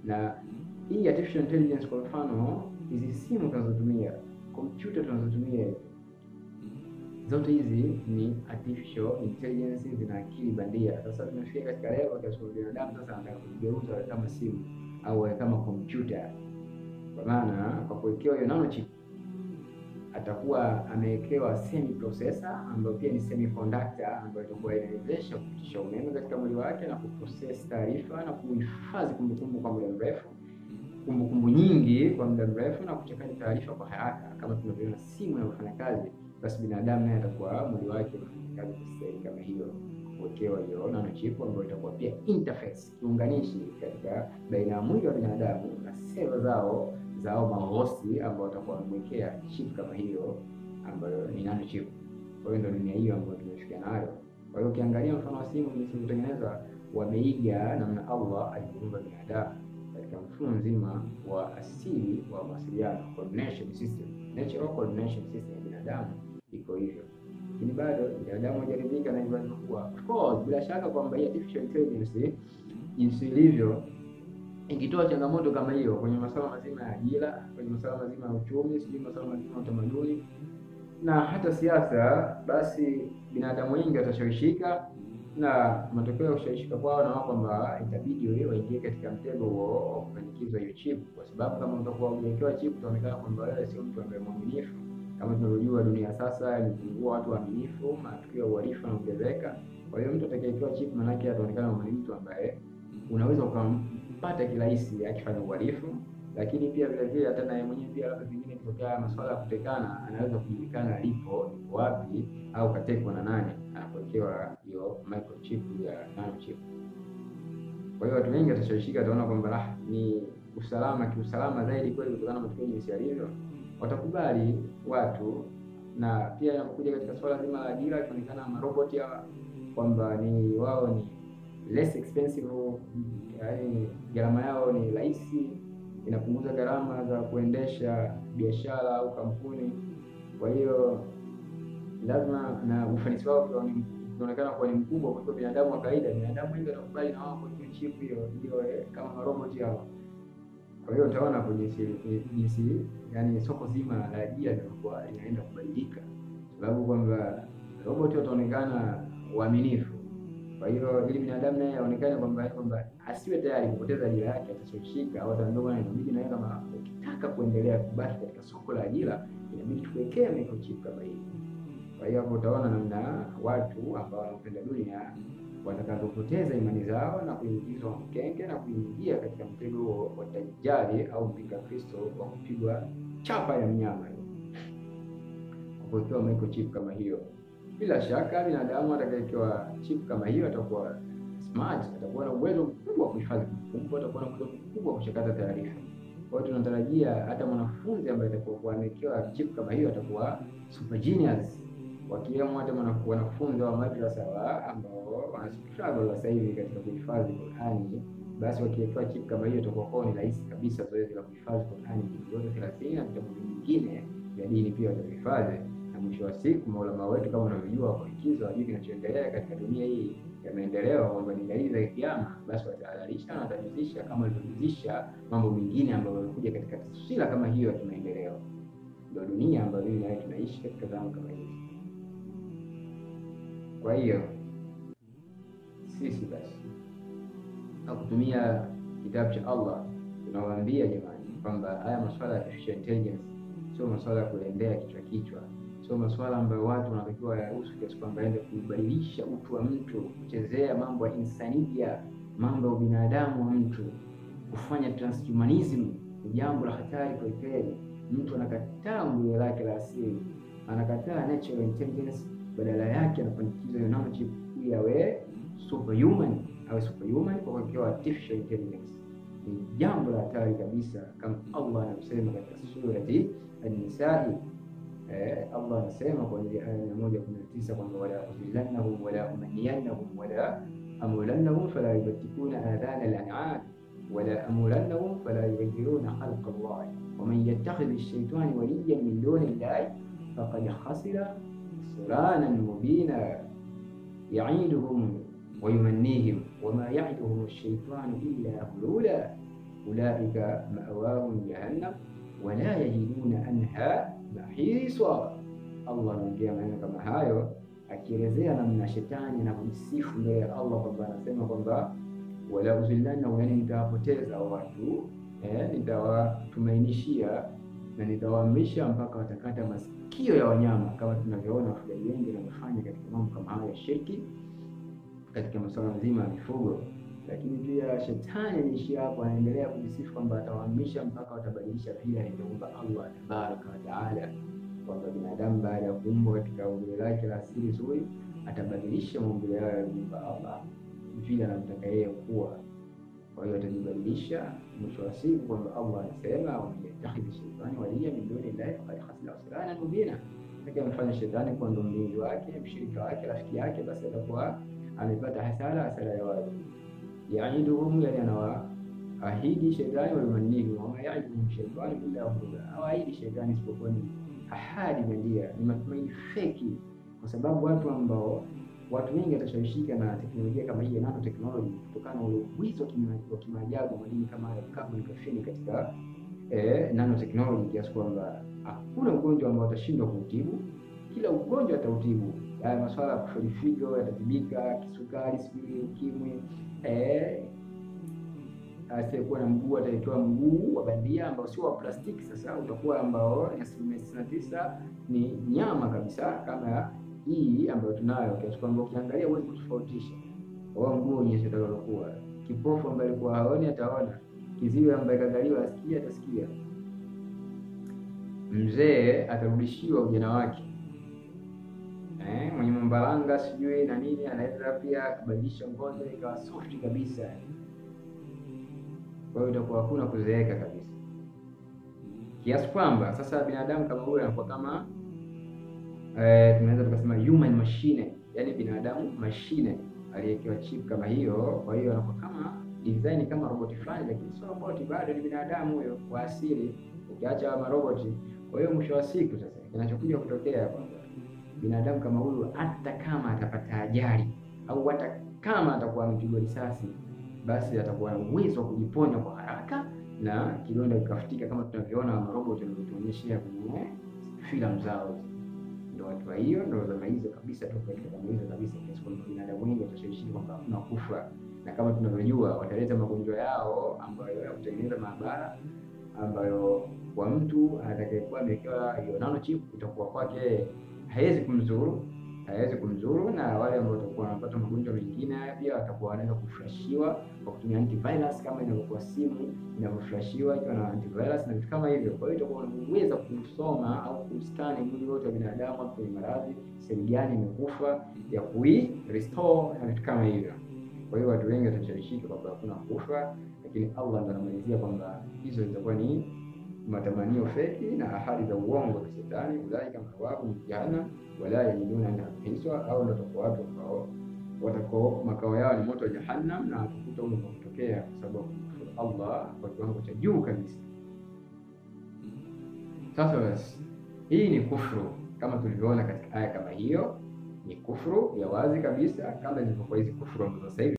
na hii artificial intelligence, kwa mfano hizi simu tunazotumia, kompyuta tunazotumia zote hizi ni artificial intelligence, zina akili bandia. Sasa tumefika katika level kiasi kwamba binadamu sasa anataka kugeuza kama simu au kama kompyuta, kwa maana kwa kuwekewa hiyo nanochip atakuwa amewekewa semi processor ambayo pia ni semiconductor ambayo itakuwa inawezesha kupitisha umeme katika mwili wake na kuprocess taarifa na kuhifadhi kumbukumbu kwa muda mrefu, kumbukumbu nyingi kwa muda mrefu na kuchakata taarifa kwa haraka, kama tunavyoona simu inavyofanya kazi basi binadamu naye atakuwa mwili wake unafanya kazi kwa staili kama hiyo, kuwekewa hiyo nanochip ambayo itakuwa pia interface, kiunganishi katika baina ya mwili wa binadamu na seva zao zao mahosi ambao watakuwa wamemwekea chip kama hiyo ambayo ni nanochip. Kwa hiyo ndio dunia hiyo ambayo tumefikia nayo. Kwa hiyo ukiangalia mfano wa simu jinsi ilivyotengenezwa, wameiga namna Allah alivyoumba binadamu katika mfumo mzima wa asili wa mawasiliano, coordination system, natural coordination system ya binadamu iko hivyo, lakini bado binadamu hajaridhika na hivyo alivyokuwa. Of course, bila shaka kwamba hii artificial intelligence jinsi ilivyo ikitoa changamoto kama hiyo kwenye masuala mazima ya ajira, kwenye masuala mazima ya uchumi, sijui masuala mazima ya utamaduni na hata siasa, basi binadamu wengi watashawishika, na matokeo ya kushawishika kwao na wao kwamba itabidi wewe waingie katika mtego huo wa kufanyikizwa hiyo chip, kwa sababu kama utakuwa umewekewa chip utaonekana kwamba wewe sio mtu ambaye mwaminifu. Kama tunavyojua dunia sasa imepungua watu waaminifu, matukio ya uhalifu yanaongezeka. Kwa hiyo mtu atakayewekewa chip, manake ataonekana ni mtu ambaye unaweza ukampata kirahisi akifanya uhalifu, lakini pia vile vile hata naye mwenyewe pia labda pengine ikitokea masuala ya kutekana, anaweza kujulikana alipo, yuko wapi, au katekwa na nani, anapowekewa hiyo microchip ya nanochip. Kwa hiyo watu wengi watashawishika, wataona kwamba ah, ni usalama kiusalama zaidi kweli kutokana na matukio jinsi yalivyo, watakubali watu. Na pia inapokuja katika swala zima la ajira, ikionekana maroboti hawa kwamba ni wao ni less expensive, yaani gharama yao ni rahisi, inapunguza gharama za kuendesha biashara au kampuni. Kwa hiyo lazima na ufanisi wao unaonekana kuwa ni mkubwa kuliko binadamu wa kawaida. Binadamu wengi wanakubali na wao kwenye chip hiyo, ndio kama maroboti hao. Kwa hiyo utaona kwa jinsi jinsi, yani soko zima la ajira linakuwa linaenda kubadilika, sababu kwamba roboti wataonekana uaminifu kwa hiyo ili binadamu naye aonekane kwamba kwamba asiwe tayari kupoteza ajira yake, atashawishika au ataondoka na inabidi naye, kama ukitaka kuendelea kubaki katika soko la ajira, inabidi tuwekee microchip kama hii. Kwa hiyo hapo utaona namna watu ambao wanaopenda dunia watakavyopoteza imani zao na kuingizwa mkenge na kuingia katika mtego huo wa Dajjali au mpinga Kristo wa kupigwa chapa ya mnyama kwa kuwekewa microchip kama hiyo. Bila shaka binadamu atakayewekewa chip kama hiyo atakuwa smart, atakuwa na uwezo mkubwa wa kuhifadhi kumbukumbu, atakuwa na uwezo mkubwa wa kuchakata taarifa. Kwa hiyo tunatarajia hata mwanafunzi ambaye atakuwa amewekewa chip kama hiyo atakuwa super genius, wakiwemo hata wanafunzi wa madrasa wa ambao wana struggle sasa hivi katika kuhifadhi Qur'ani, basi wakiwekewa chip kama hiyo itakuwa kwao ni rahisi kabisa zoezi la kuhifadhi Qur'ani yote 30 na vitabu vingine vya dini pia watahifadhi na mwisho wa siku maulama wetu kama unavyojua kwa likizo hajui kinachoendelea katika dunia hii ya maendeleo, kwamba ni dalili za kiyama, basi watahadharisha na watajuzisha kama walivyojuzisha mambo mengine ambayo yamekuja katika taswira kama hiyo ya kimaendeleo. Ndio dunia ambayo mimi nawe tunaishi katika zama kama hizi. Kwa hiyo sisi basi na kutumia kitabu cha Allah tunawaambia jamani, kwamba haya masuala ya artificial intelligence sio masuala ya kulembea kichwa kichwa sio masuala ambayo watu wanatakiwa yahusu kiasi kwamba aende kubadilisha utu wa mtu, kuchezea mambo ya insania, mambo ya ubinadamu wa mtu, kufanya transhumanism ni jambo la hatari kwa kweli. Mtu anakataa umbile lake la asili, anakataa natural intelligence, badala yake anafanikiza hiyo nanochip ili awe superhuman, awe superhuman kwa kuwekewa artificial intelligence. Ni jambo la hatari kabisa, kama Allah anavyosema katika surati An-Nisaa. Eh, Allah anasema kwenye aya mia moja kumi na tisa kwamba wala udillannahum wala umanniyannahum wala amulannahum fala yubtikuna adhana al-an'am wala amulannahum fala yughayyiruna khalqa Allah waman yattakhidh ash-shaytana waliyan min duni Allah faqad khasira khusranan mubina ya'iduhum wa yumannihim wama ya'iduhum ash-shaytanu illa ghurura ulaika ma'wahum jahannam wala yajiduna anha mahisa. Allah anaongea maneno kama hayo akielezea namna shetani anakujisifu mbele ya Allah kwamba anasema kwamba wala uzillannahum, yani nitawapoteza watu eh, nitawatumainishia na nitawaamrisha mpaka watakata masikio ya wanyama, kama tunavyoona wafugaji wengi wanafanya katika mambo kama hayo ya shirki katika masuala mazima ya mifugo. Lakini pia shetani anaishia hapo, anaendelea kujisifu kwamba atawaamrisha mpaka watabadilisha vile alivyoumba Allah tabaraka wa taala, kwamba binadamu baada ya kuumbwa katika umbile lake la asili zuri atabadilisha maumbile yao yaliyoumba Allah vile anamtaka yeye kuwa. Kwa hiyo atajibadilisha mwisho wa siku, kwamba Allah anasema waman yattakhidhi shaitani waliya min duni llahi faqad khasira khusranan mubina, atakayemfanya shetani kuwa ndo mlinzi wake, mshirika wake, rafiki yake, basi atakuwa amepata hasara, hasara ya wazi. Yaiduhum, yani anawaahidi shetani, wayumanihim wama yaiduhum shaitani illa ghurura, hawaahidi shetani isipokuwa ni ahadi bandia, ni matumaini feki, kwa sababu watu ambao watu wengi watashawishika na teknolojia kama hii ya nano technology kutokana na ule uwizi wa kimaajabu madini kama ya carbon graphene katika eh, nano technology, kiasi kwamba hakuna ugonjwa ambao watashindwa kuutibu. Kila ugonjwa atautibu. Haya masuala ya kufeli figo yatatibika, kisukari, sijui ukimwi, eh, asiyekuwa na mguu ataitoa mguu wa bandia ambao sio wa plastiki. Sasa utakuwa ambao asilimia tisini na tisa ni nyama kabisa kama hii ambayo tunayo kiasi kwamba ukiangalia huwezi kutofautisha wao mguu wenyewe utakalokuwa. Kipofu ambaye alikuwa haoni ataona, kiziwi ambaye kazaliwa asikia atasikia, mzee atarudishiwa ujana wake, eh, mwenye mambalanga sijui na nini anaweza pia kubadilisha ngozi ikawa soft kabisa. Kwa hiyo itakuwa hakuna kuzeeka kabisa, kiasi kwamba sasa binadamu kama huyo anakuwa kama Eh, tunaweza tukasema human machine, yani binadamu mashine aliyewekewa chip kama hiyo. Kwa hiyo anakuwa kama design kama roboti fulani, lakini sio roboti, bado ni binadamu huyo kwa asili, ukiacha maroboti. Kwa hiyo mwisho wa siku sasa kinachokuja kutokea kwamba binadamu kama huyu, hata kama atapata ajali au hata kama atakuwa amepigwa risasi, basi atakuwa na uwezo wa kujiponya kwa haraka na kidonda kikafutika, kama tunavyoona maroboti wanavyotuonyeshea kwenye filamu zao ndo watu wa hiyo ndo zama hizo kabisa tu katika kama hizo kabisa, kiasi kwamba binadamu wengi watashawishika kwamba hakuna kufa, na kama tunavyojua wataleta magonjwa yao ambayo ya kutengeneza maabara, ambayo kwa mtu atakayekuwa amewekewa hiyo nano chip itakuwa kwake haiwezi kumzuru, haiwezi kumzuru, na wale ambao watakuwa wanapata magonjwa mengine haya pia watakuwa wanaweza kuflashiwa kwa kutumia antivirus, kama inavyokuwa simu inavyoflashiwa ikiwa na antivirus na vitu kama hivyo. Kwa hiyo itakuwa unaweza kusoma au kustani mwili wote wa binadamu hapo kwenye maradhi, sehemu gani imekufa ya kui restore na vitu kama hivyo. Kwa hiyo watu wengi watashawishika kwamba hakuna kufa, lakini Allah ndo anamalizia kwamba hizo zitakuwa ni matamanio feki na ahadi za uongo za shetani. Ulaika ma'wahum jahannam wala yajiduna anha hiswa, au ndo watakuwa watu ambao watakao makao yao ni moto wa jahannam, na watakuta huko kwa kutokea kwa sababu Allah kwa kiwango cha juu kabisa. Sasa basi, hii ni kufru kama tulivyoona katika aya kama hiyo, ni kufru ya wazi kabisa, kama zilivyokuwa hizi kufru ambazo sasa hivi